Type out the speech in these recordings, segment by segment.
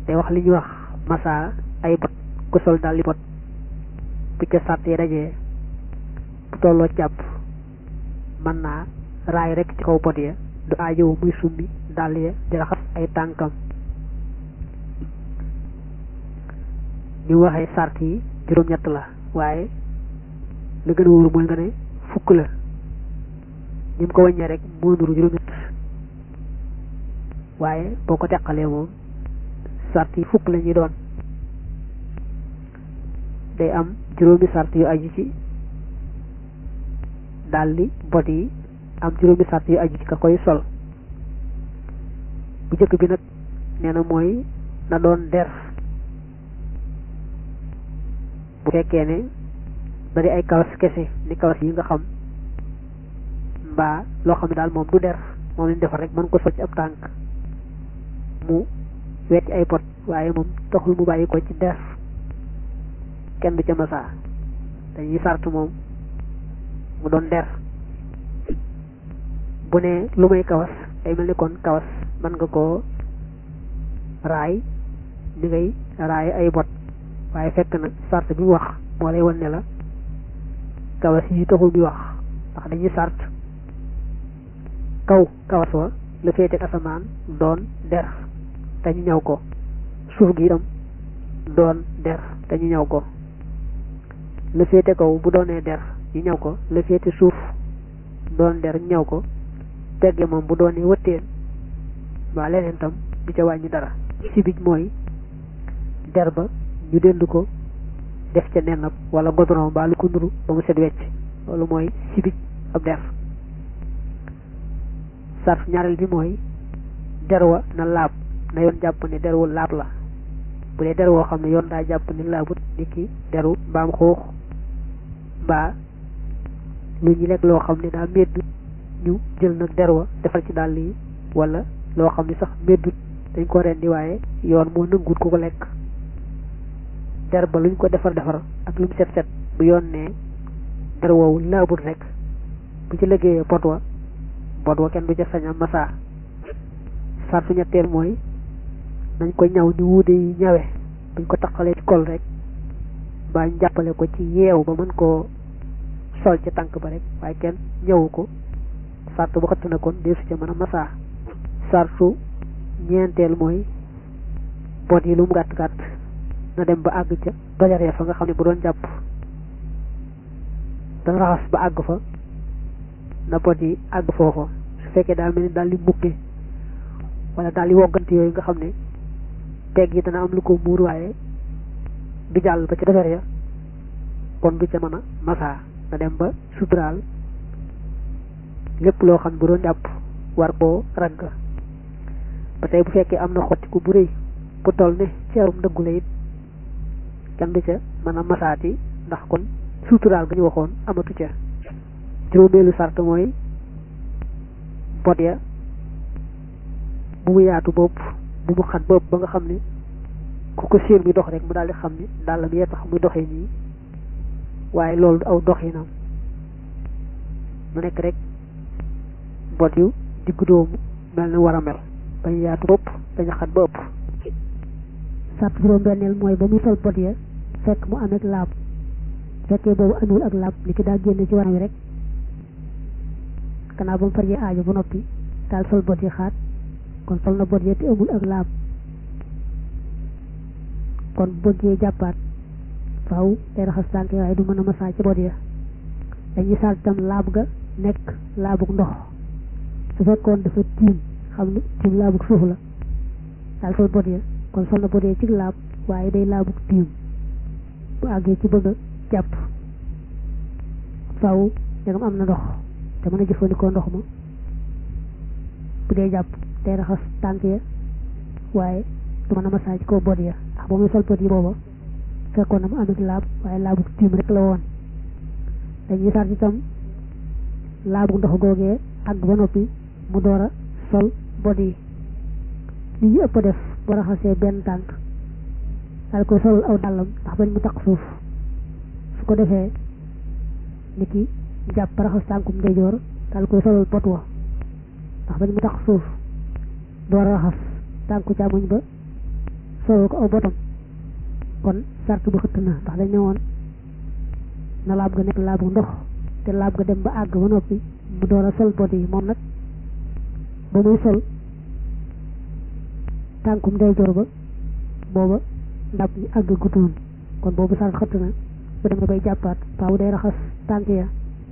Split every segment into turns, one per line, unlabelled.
day wax li ñuy wax massa ay bot ku sol daal li bot bu ca sart yi dajee bu tolloo jàpp mën naa raay rek ci kaw bot ya du aajowu muy summi dàll ya di raxas ay tànkam ni mu waxee sart yi juróom-ñett la waaye la gën a wóor mooy nga ne fukk la ni mu ko wàññee rek moo nuru juróom-ñett waaye boo ko teqalee moom sart yi fukk la ñuy doon day am juróomi sart yu aju ci daldi bot yi am juróomi sart yu aju ci ka koy sol bu njëkk bi nag nee na mooy na doon der bu fekkee ne bari ay kawas kese ni kawas yi nga xam mbaa loo xam ne daal moom du der moom lañ defar rek mën ko sol ci ab tànk mu wecc ay pot waaye moom taxul mu bàyyi ko ci der kenn du ca masa dañuy sart moom mu doon der bu ne lu may kawas day mel ni kon kawas mën nga koo raay ni ngay raay ay bot waaye fekk na sart bi mu wax moo lay wan ne la kawas yi taxul bi wax ndax dañuy sart kaw kawas wa la féete asamaan doon der te ñu ñëw ko suuf gi itam doon der te ñu ñëw ko la féete kaw bu doonee der ñu ñëw ko la féete suuf doon der ñu ñëw ko tegge moom bu doonee wëtteen waa leneen tam du ca wàññi dara si bij mooy der ba ñu dend ko def ca nennab wala godron mbaa lu ko nuru ba mu set wecc loolu mooy si bij ab der sarf ñaareel bi mooy der wa na laab na yoon jàpp ne der wu laab la bu dee der woo xam ne yoon daa jàpp ni laabut ni ki deru mbaam xuux mbaa lu ñu lekk loo xam ne daa medd ñu jël nag der wa defal ci dàll yi wala loo xam ne sax meddut dañ ko rendi waaye yoon moo nëngut ku ko lekk der ba luñ ko defar defar ak lu mu set set bu yoon ne der woowu laabut rek bu ci liggéeyee pot wa bot wa kenn du ca sañ a masa sartu ñetteel mooy nañ ko ñaw ni wuude yi ñawe buñ ko taqalee ci kol rek mbaa ñu jàppale ko ci yeew ba mën koo sol ci tànk ba rek waaye kenn ñëwu ko sartu bu xëtt na kon deesu ca mën a masa sartu ñeenteel mooy bot yi lu mu gàtt gàtt na dem ba àgg ca dojaree fa nga xam ne bu doon jàpp dana raxas ba àgg fa na bot yi àgg foofa su fekkee daa mel ni daal di mbukke wala daal di woggante yooyu nga xam ne pegg yi dana am lu ko muur waaye du jàll ba ci defar ya kon du ca mën a masa na dem ba suturaal lépp loo xam bu doon jàpp war koo ragg ba tey bu fekkee am na xottiku bu rëy bu toll ne ceerum dëggu la it kenn du ca mën a masaati ndax kon suturaal ga ñu waxoon amatu ca juróomeelu sart mooy bot ya bu mu yaatu bopp bu mu xat bopp ba nga xam ne ku ko séen muy dox rek mu daal di xam ne dàllam yee tax muy doxee nii waaye loolu du aw doxinam mu nekk rek bot yu diggu doomu mel na war a mel bañ yaatu bopp bañ xat ba ëpp
sart juróom benneel mooy ba muy sol bot ya fekk mu amee laab fekkee boobu amul ak laab li ki daa génne ci waram wi rek gannaaw ba mu fajee aajo ba noppi daal sol bot yi xaat kon sol na bot ya te amul ak laab kon bëggee jàppaat faaw day raxas tànk waaye du mën a masaa ci bot ya dañuy sal tam laab ga nekk laabug ndox su fekkoon dafa tiim xam ne tiim laabug suuf la daal sol bot ya kon sol na bot ya ci laab waaye day laabug tiim bu àggee ci bëgg a jàpp faaw dangam am na ndox te mën a jëfandikoo ndox ma bu dee jàpp day raxas tànk ya waaye du mën a masaa ci kaw bot ya ndax ba muy sol bot yi booba fekkoon na mu amit laab waaye laabu tiim rek la woon dañuy sart itam laabu ndox googee àgg ba noppi mu door a sol bot yi li ñu ëpp def bu raxasee benn tànk daal koy solul aw dàllam ndax bañ mu taq suuf su ko defee ni ki jàpp raxas tànkum ndeyjoor daal koy solul bot wa ndax bañ mu taq suuf door a raxas tànku càmmoñ ba soloo ko aw botam kon sart bu xëtt na ndax dañ ne woon na laab ga nekk laabu ndox te laab ga dem ba àgg ba noppi mu door a sol bot yi moom nag ba muy sol tànkum ndeyjoor ba booba ndab ñi àgg gutoon kon boobu sart xëtt na bu demee bay jàppaat faaw day raxas tànk ya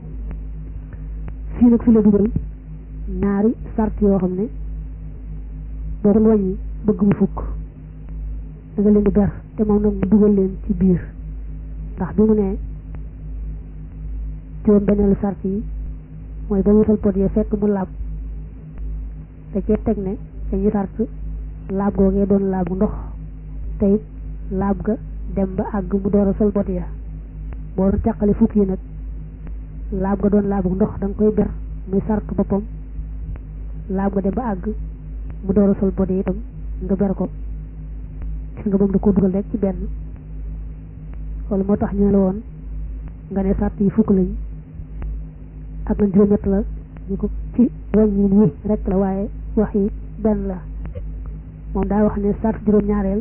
fii nag fi la dugal ñaari sart yoo xam ne boo ko wàññi bëgg mu fukk da nga leen di ber te moom nag mu dugal leen ci biir ndax bi mu ne juróom benneelu sart yi mooy ba mu sol pot ya fekk mu laab te cee teg ne dañuy sart laab googee doon laabu ndox te it laab ga dem ba àgg mu door a sol pot ya boo doon teqale fukk yi nag laab ga doon laabu ndox da nga koy ber muy sart boppam laab ga dem ba àgg mu door a sol pot yi itam nga ber ko gis nga moom da ko dugal rek ci benn loolu moo tax ñu la woon nga ne sart yi fukk lañ ak nañ juróom-ñett la ñu ko ci wàññi wi rek la waaye wax yi benn la moom daa wax ne sart juróom-ñaareel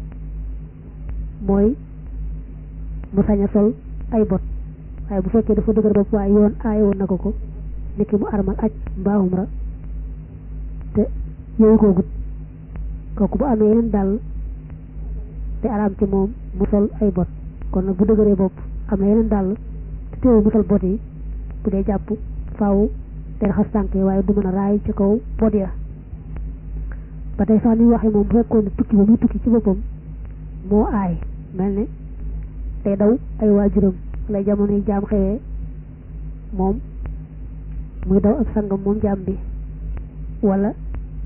mooy mu sañ a sol ay bot waaye bu fekkee dafa dëgër bopp waaye yoon aaye woon na ko ko niki mu armal aj mbaahum ra te yooyu koo gut kooku bu amee yeneen dàll te araam ci moom mu sol ay bot kon nag bu dëgëree bopp am na yeneen dàll te teewu mu sol bot yi bu dee jàpp faaw te raxas tànk yi waaye du mën a raay ci kaw bot ya ba tey sax ni waxee moom bu fekkoon ne tukki ba muy tukki ci boppam moo aay mel ne day daw ay waajuram lay jamono yi jaam xewee moom muy daw ak sangam moom jaam bi wala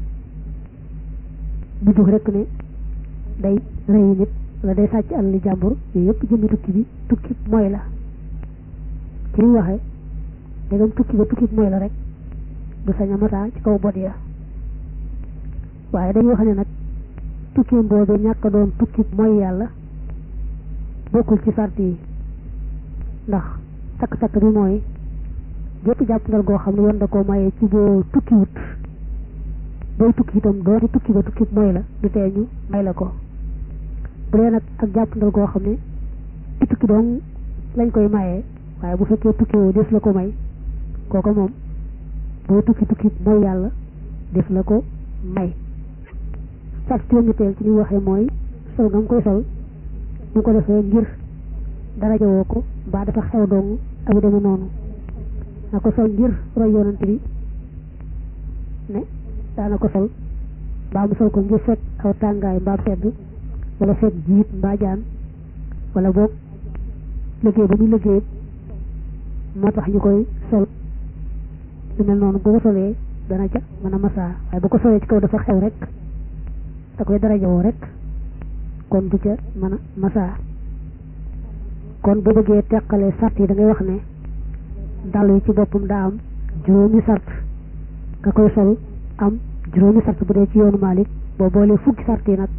bu jóg rekk ne day rëy nit wala day sàcc àll li jàmbur yooyu yëpp jëmmi tukki bi tukki mooy la ci ñu waxee dégam tukki ba tukki mooy la rek du sañ a mataa ci kaw bot ya waaye dañuy wax ne nag tukki boobu ñàkk a doon tukki mooy yàlla bokkul ci sart yi ndax takk-takk bi mooy gépp jàpp ndal goo xam ne yoon da koo mayee ci boo tukki wut booy tukki itam dooti tukki ba tukki mooy la du tee ñu may la ko bu dee nag ak jàpp ndal goo xam ne ci tukki doon lañ koy mayee waaye bu fekkee tukki woo des la ko may kooka moom booy tukki tukki mooy yàlla def la ko may sart juróom-ñetteel ci ñu waxee mooy sol nga mu koy sol mu ko defee ngir daraja woo ko mbaa dafa xew dong ak deme noonu na ko sol ngir roy yonante bi ne daana ko sol mbaa mu sol ko ngir fekk aw tàngaay mbaa sedd wala fekk jiit mbaa jaan wala boog liggéey ba muy liggéey moo tax ñu koy sol lu mel noonu bu ko solee dana ca mën a masaa waaye bu ko solee ci kaw dafa xew rek da koy darajawoo rek kon du ca mën a masaa kon bu bëggee teqale sart yi da ngay wax ne dàll yi ci boppam daa am juróomi sart nga koy sol am juróomi sart bu dee ci yoonu Maalik boo boolee fukki sart yi nag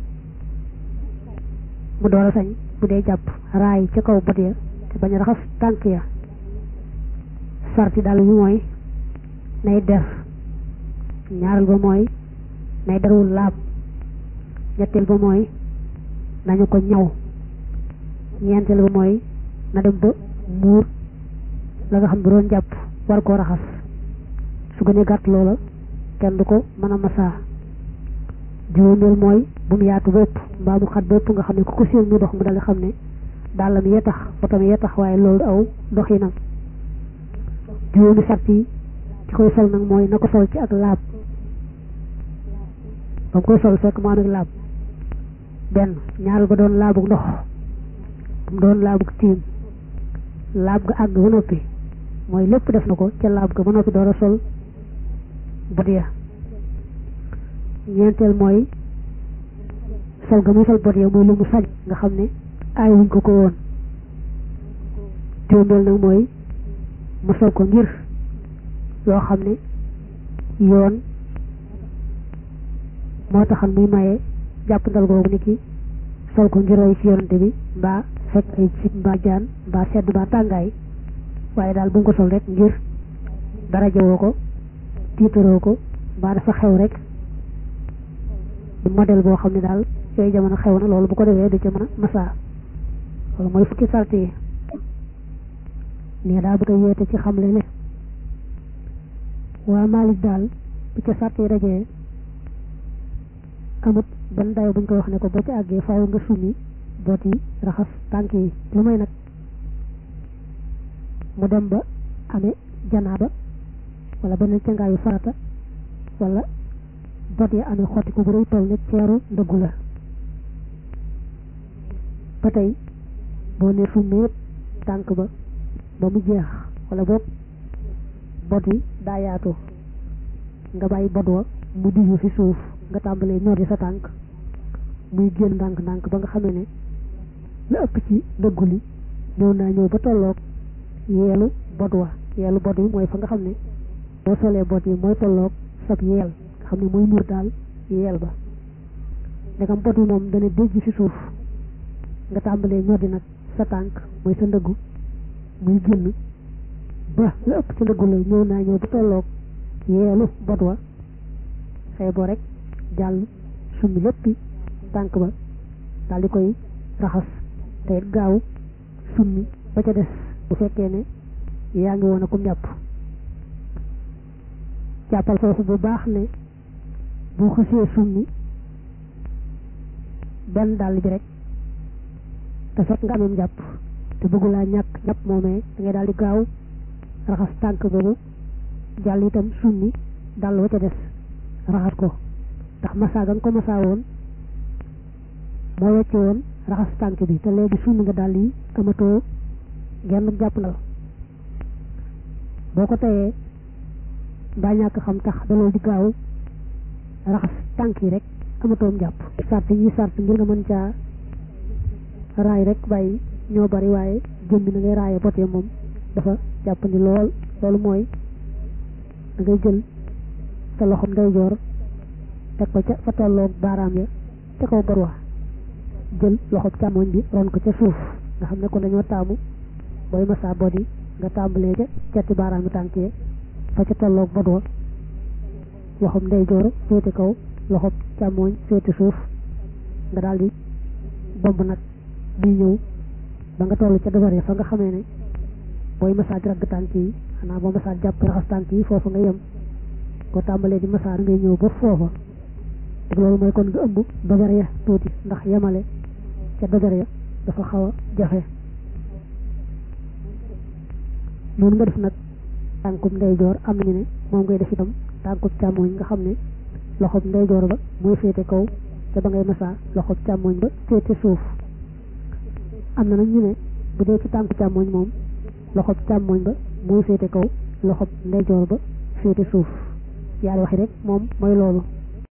mu door a sañ bu dee jàpp raay ca kaw bët ya te bañ a raxas tànk ya sart yi dàll bi mooy nay der ñaareel ba mooy nay derwul laab ñetteel ba mooy nañu ko ñaw ñeenteel ba mooy na dem ba muur la nga xam ne doon jàpp war koo raxas su gënee gàtt loola kenn du ko mën a masaa juróomeel mooy bu mu yaatu bépp mbaa mu xat bépp nga xam ne ku ko séen mu dox mu dal xam ne dàllam yee tax botam yee tax waaye loolu aw doxinam juróomi sart yi ci koy sol nag mooy na ko sol ci ak laab ba mu koy sol fekk mu am ak laab benn ñaareel ba doon laabu ndox mu doon laabu tiim laab ga àgg ba noppi mooy lépp def na ko ca laab ga ba noppi door a sol bot ya ñeenteel mooy sol ga muy sol bot ya mooy lu mu sañ nga xam ne aay wuñ ko ko woon juróomeel nag mooy mu sol ko ngir yoo xam ne yoon moo taxan muy maye jàpp ndal googu ni ki sol ko ngir roy ci yonante bi mbaa fekk ay cib mbaa jaan mbaa sedd mbaa tàngaay waaye daal bu mu ko sol rek ngir daraja woo ko tiitaroo ko mbaa dafa xew rek modèle boo xam ne daal yooyu jamono xew na loolu bu ko defee du ca mën a masa loolu mooy fukki sart yi nii daa bëgg a yeete ci xamle ne waa Malik daal bu ca sart yi dajee amut benn dayo buñ ko wax ne ko boo ci àggee faaw nga summi boot yi raxas tànk yi lu may nag mu dem ba amee janaaba wala beneen cangaayu farata wala bot yi amee xotti ko bu rëy toll ne ceeru ndëggu la ba tey boo ne summi tànk ba ba mu jeex wala boog bot yi daa yaatu nga bàyyi bot wa mu diggu fi suuf nga tàmbalee ñor di sa tànk muy génn ndànk-ndànk ba nga xamee ne la ëpp ci ndëggu li ñëw naa ñëw ba tolloog yeelu bot wa yeelu bot yi mooy fa nga xam ne boo solee bot yi mooy tolloog sab yeel nga xam ne mooy muur daal yeel ba ndegam bot yi moom dana déjj ci suuf nga tàmbalee ñor di nag sa tànk mooy sa ndëggu muy génn ba la ëpp ci ndëggu la ñëw naa ñëw ba tolloog yeelu bot wa xëy boo rek jàll summi léppi tànk ba daal di koy raxas te gaaw summi ba ca des bu fekkee ne yaa ngi woon a kum jàpp jàppal foofu bu baax ne bu xësee summi benn dàll bi rek te fekk nga amee jàpp te bëggulaa ñàkk jàpp moomee da ngay daal di gaaw raxas tànk boobu jàll itam summi dàll ba ca des raxas ko ndax masaa ga nga ko masaa woon moo wecce woon raxas tànk bi te léegi summi nga dàll yi amatoo genn jàpp ndal boo ko teyee mbaa ñàkk xam tax daloo di gaaw raxas tànk yi rek amatoom jàpp sart yi sart ngir nga mën caa raay rek bàyyi ñoo bari waaye jëmmi na ngay raaye botee moom dafa jàppandi lool loolu mooy da ngay jël sa loxom ndeyjoor teg ko ca fa tolloog baaraam ya ca kaw barwa jël loxob càmmoñ bi ron ko ca suuf nga xam ne kon dañoo taamu booy masa bodi nga tàmbalee ca cati baaraam yi tànk yi fa ca tolloog bodwa loxob ndeyjoor féete kaw loxob càmmoñ féete suuf nga daal di bomb nag di ñëw ba nga toll ca dabar ya fa nga xamee ne booy masa ragg tànk yi xanaa boo masa jàpp raxas tànk yi foofu nga yem ko tàmbalee di masa da ngay ñëw ba foofa te loolu mooy kon nga ëmb dojar ya tuuti ndax yemale ca dojar ya dafa xaw a jafe noonu nga def nag tànkum ndeyjoor am nañu ne moom ngay def itam tànkum càmmoñ nga xam ne loxob ndeyjoor ba mooy féete kaw te ba ngay masaa loxob càmmoñ ba féete suuf am na nag ñu ne bu dee ci tànku càmmoñ moom loxob càmmoñ ba mooy féete kaw loxob ndeyjoor ba féete suuf yaari waxi rek moom mooy loolu